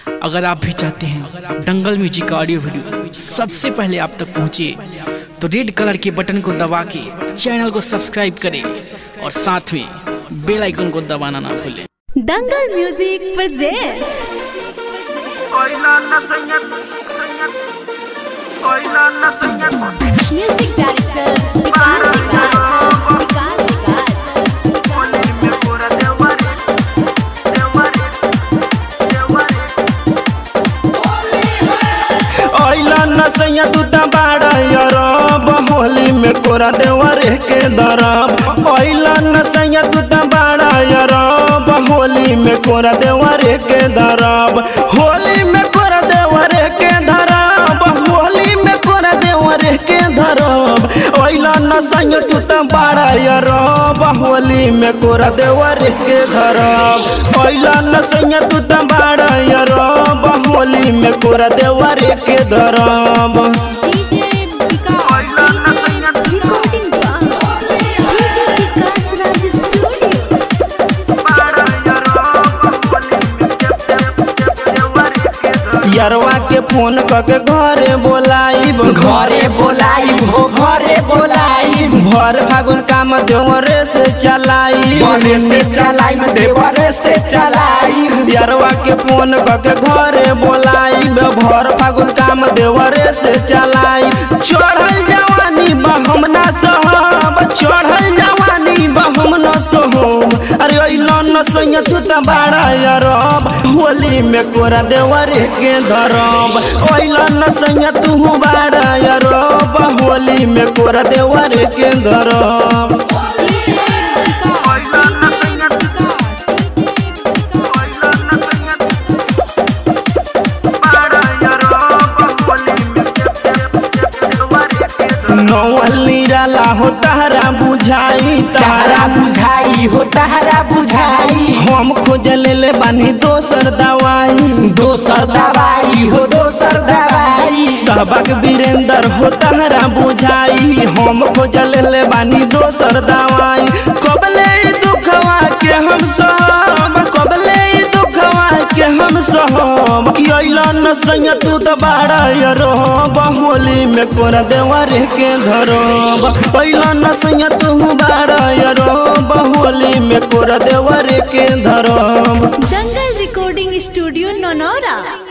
अगर आप भी चाहते हैं दंगल म्यूजिक का ऑडियो वीडियो सबसे पहले आप तक पहुंचे तो रेड कलर के बटन को दबा के चैनल को सब्सक्राइब करें और साथ में बेल आइकन को दबाना ना भूलें Dangal music presents Oila na senyat, senyat. Oila na senyat. Music director Vikas Vikas Vikas Vikas Oli me pura dewari, dewari, dewari. ऐला नसैया तू त बाड़ा यरब होली में कोरा देवरे के दरब ऐला नसैया तू त बाड़ा यरब होली में कोरा देवरे के दरब होली में कोरा देवरे के धरब होली में कोरा देवरे के धरब ऐला नसैया तू त बाड़ा यरब होली में कोरा देवरे के धरब ऐला नसैया तू त बाड़ा यरब होली में कोरा देवरे के धरब DJ Vikas DJ recording DJ Vikas Raj studio Para yarob, oli me dep, dep, dep, dewari ke dar. यरवा के फोन करके घरे बोलाइब घरे बोलाई हो घरे बोलाई भर फागुन काम देवरे से चलाई बने से चलाई देवरे से चलाई यरवा के फोन करके घरे बोलाइब भर फागुन काम देवरे से चलाई चढ़ल जवानी बहम ना सहब चढ़ल जवानी बहम न सहब अरे अइलो न सैया तू त बाड़ा यरब होली में कोरा देवरे के धरब अइलो न सैया तू बाड़ा यरब होली में कोरा देवरे के धरब DJ Vikas Oila na senyat, oila na senyat. Para yarob, oli me dep, dep, dep, dewari ke dar. नौअली राला हो तारा बुझाई तारा तारा बुझाई हो तारा बुझाई हम खोज ले बानी दोसर दवाई दोसर दवाई हो दोसर दवाई सबक वीरेंद्र हो तारा बुझाई हम खोज ले बानी दोसर दवाई कबले ई दुखवा के हम सहब कबले ई दुखवा के हम सहब कि अइला न सैया तू त बाड़ा यरब होली में कोरा देवरे के धरब अइला न सैया तू बाड़ा यरब होली में कोरा देवरे के धरब दंगल रिकॉर्डिंग स्टूडियो नौनौरा